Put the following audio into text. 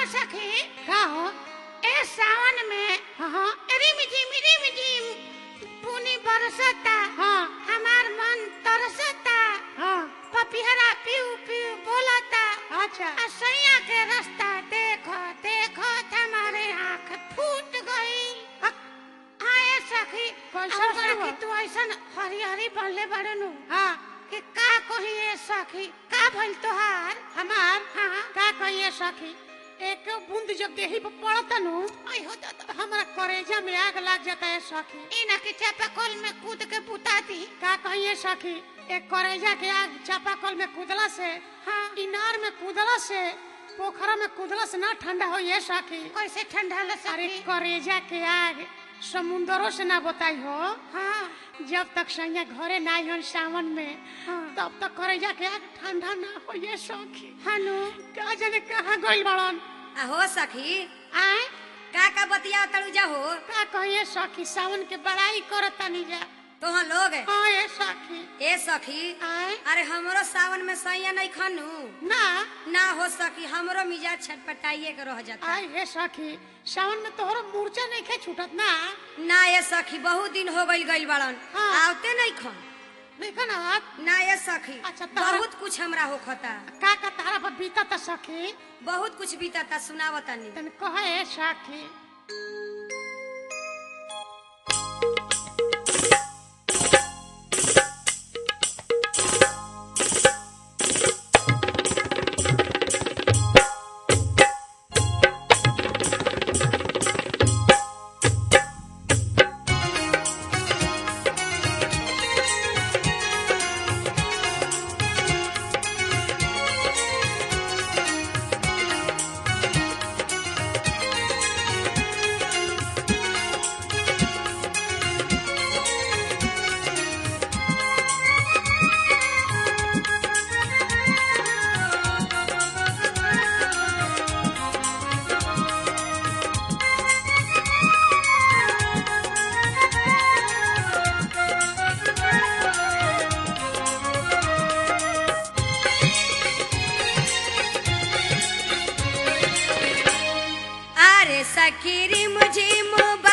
सखी का हो ए सावन में हाँ हाँ रिम झिम रिम झिम पुनी बरसता हाँ हमार मन तरसता हाँ पपिहरा पीऊ पीऊ बोलता अच्छा आ सैया के रास्ता देखो देखो हमारे आँख फूट गई आए सखी कैसा अब सही सखी बा? तू ऐसन हरी हरी बनले बड़े नु हाँ कि का कही ए सखी का भइल तोहार हमार हाँ का कहिए सखी एक बूंद जब देही पर पड़ता नु आई हो तो तो हमारा करेजा में आग लग जाता है सखी इना के चापाकल में कूद के बुता दी का कहिए सखी एक करेजा के आग चापाकल में कूदला से हाँ इनार में कूदला से पोखरा में कूदला से ना ठंडा हो ये सखी कैसे ठंडा ल अरे सखी करेजा के आग समुंदरों से ना बताई हो हाँ जब तक सैया घरे ना आई हन सावन में हाँ। तब तक करेजा के आग ठंडा ना हो ये सखी हनु का जाने कहाँ गइल बड़न हो सखी आए का का बतिया तड़ू जा हो का कहिए सखी सावन के बड़ाई करतानी जा तोहा लोग हाँ ये सखी ए सखी आए अरे हमरो सावन में सैया नहीं खानू ना ना हो सकी हमरो मिजाज छटपटाइए के रह जाता आए हे सखी सावन में तोहरा मूर्छा नहीं खे छूटत ना ना ये सखी बहुत दिन हो गइल गइल बड़न हाँ। आवते नहीं खन देखा ना बात ना ये सखी अच्छा, तोहरा- बहुत कुछ हमरा होखता का का तारा पर बीता त सखी बहुत कुछ बीतता सुनावतानी तन कहे सखी अरे सखी रिम झिम